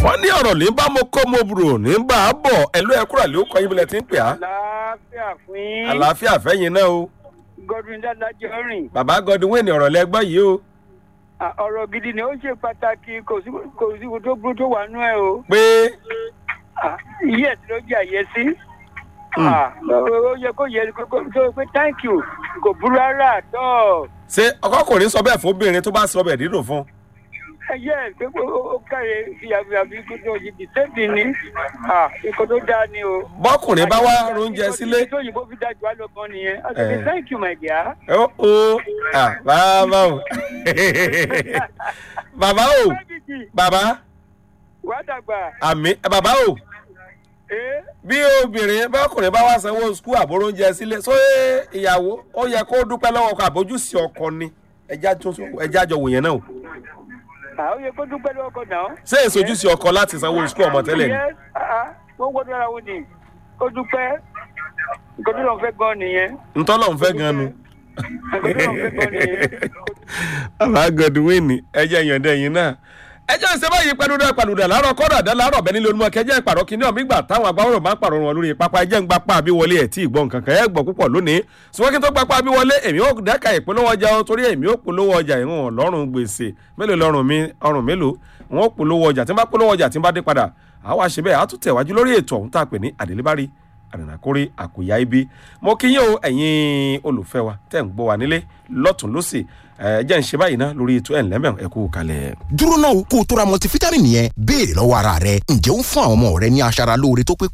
wọ́n ní ọ̀rọ̀ ní bá mo kó mo bùrò ní bá a bọ̀ ẹ̀lú ẹ̀kúrà ló kọ́ ibùdó tí ń pè á. àlàáfíà fún yín. àlàáfíà fẹ́yìn náà o. godwin dáadájọ́ rìn. bàbá godwin ọ̀rọ̀ lẹ́gbọ́ yìí o. À, ọ̀rọ̀ gidi ni ó ṣe pàtàkì kò sí kò sí kò tó burú tó wà nú ẹ̀ o. pé À, iye ẹ̀ tí ló jẹ́ àyè sí. À, ó yẹ kó yẹ kó kó pé thank you kò burú rárá àtọ́. ṣé ọkọkùnrin sọ bẹ́ẹ̀ fún obìnrin tó bá sọ bẹ́ẹ̀ dídùn fún. ẹyẹ ẹ pé ó ó káre fìyàfìyàfi kó tó yìí bí sẹ́ẹ̀dì ni À, nǹkan tó dáa ni o. bọ́kùnrin bá wá oúnjẹ sílé. tó yìnbó fi dájú àlọ́ kan nìyẹn. a ti Eh. fi thank you my dear. ó ó à bàbá o bàbá o bàbá wàá dàgbà. àmì bàbá o Eh? bí obìnrin bọ́kùnrin bá wá sanwó skul àbóró oúnjẹ sílé só ìyàwó ó yẹ kó dúpẹ́ lọ́wọ́ ọkọ àbójúsí ọkọ ni ẹja tó ẹja jọ wò yẹn náà o àwọn yẹ kó dúpẹ́ lọ́wọ́ kan náà. ṣé èso ojúṣe ọkọ láti sanwó skul ọmọ tẹ́lẹ̀ ni. Yes, ah, ah, wọ́n gbọ́dọ̀ ara wọn ni kó dúpẹ́ nǹkan tó lọ́n fẹ́ gan nìyẹn. ntọ́lọ̀ ń fẹ́ gan nu. nǹkan tó lọ́n fẹ́ gan nìyẹn. bàbá godwin ẹjẹ ìyọ̀ǹda ẹ̀yìn náà ẹjọ́ ìṣe báyìí pẹ̀lúdà pẹ̀lúdà láàárọ̀ kọ́dà dá láàárọ̀ bẹ́ẹ̀ nílò olúmọ̀ kẹjẹ́ ìpàrọ̀ kìíní ọ̀mí gbà táwọn agbáwọ̀rọ̀ máa ń pàrọ̀ wọn lórí pápá ẹjẹ́ ń gbapá àbí wọlé ẹ̀ tí ì gbọ́ nǹkan kan ẹ̀ gbọ́ púpọ̀ lónìí ṣùgbọ́n kí n tó gbapá àbí wọlé èmi ò dẹ́ka ìpolówó ọjà o torí èmi ò polówó ọjà ìwọ̀n lọ́rùn gbèsè mélòó lọ́rùn mi ọrùn mélòó wọn ò polówó ọjà tí n bá polówó ọjà tí n bá dé padà àwa ṣe bẹ́ẹ̀ á tún tẹ̀wájú lórí ètò ọ̀hún tá a pè ní àdélébárí àdànàkórè àkòyá ibi mo kí yín o ẹ̀yin olùfẹ́ wa tẹ̀ ń gbọ́ wa nílé lọ́tún lọ́sì ẹ̀ jẹ́ ń ṣe báyìí ná lórí ètò ẹ̀ ńlẹ́mẹ̀ ẹ̀ kú kalẹ̀. dúró náà kó o tó ra multivitamin yẹn béèrè lọ́wọ́ ara rẹ ǹjẹ́ ó ń fún àwọn ọmọ rẹ ní aṣara lóore tó pé